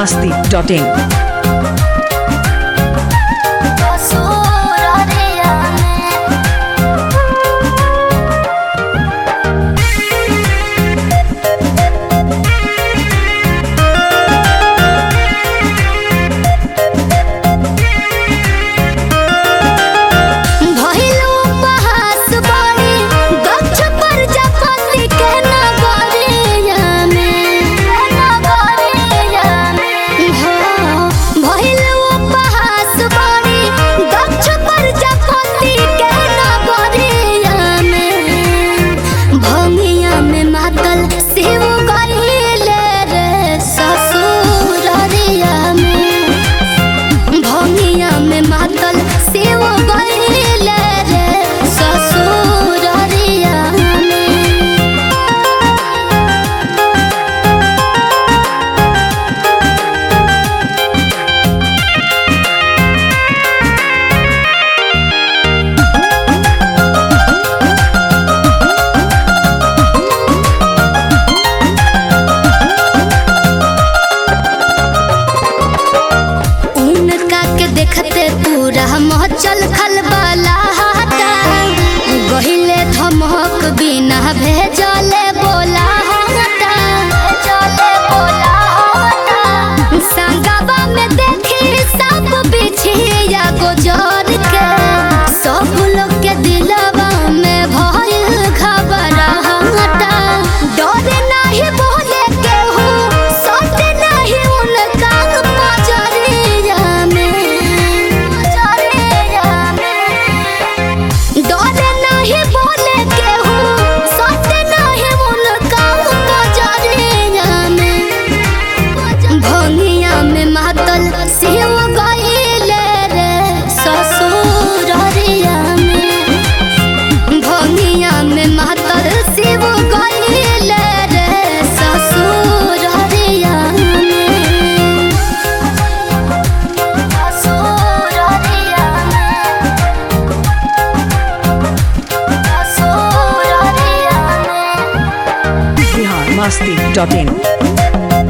masti.in. भइलो उपहास बड़ी गछ पर जपति के नगरिया में नगरिया में हो भइलो उपहास बड़ी गछ पर जपति के नगरिया में भंगिया में मातल शिव गइले रे ससुररिया में भंगिया में मातल सेव गइले रे ससुररिया में उनका के देखते पूरा मचल खलबला हटा गहिले धमक बिना भेजले बोला हटा भेजले बोला हटा संगवा में देखी सब बिछिया गोजर के सब लोग के दिलवा में भइल घबराहटा डर नहीं बोले केहू सट नहीं उनका पजरिया में पजरिया में डर नहीं बोले केहू सट नहीं उनका पजरिया में भंगिया में मातल शिव गइले रे ससुररिया में भंगिया में मातल शिव गइले रे ससुररिया में ससुररिया में ससुररिया में Bihar masti.in.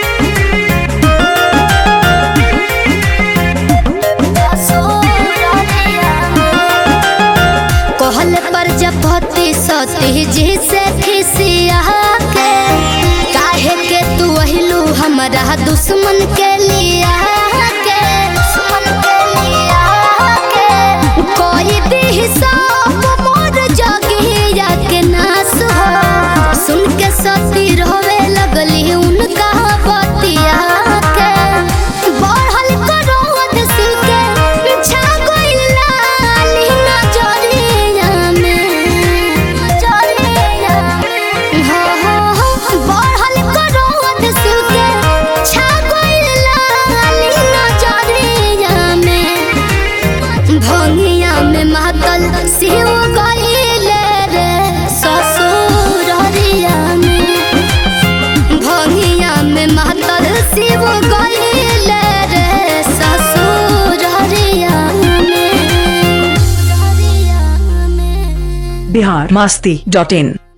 कहल प्रजापति सती जी से खिसिया के काहे के तू अहिलू हमरा दुश्मन के लिया के दुश्मन के लिया के कोई दी सब मोर जगिया के नाश हो सुन के सती रोवे लगली उनका बतिया के बढ़ल करोध सिल के छा गइल लाली नजरिया में नजरिया में हो हो हो बढ़ल करोध सिल के छा गइल लाली नजरिया में भंगिया में मातल शिव गइले रे ससुररिया में भंगिया में मातल शिव गइले रे ससुररिया में Bihar masti.in.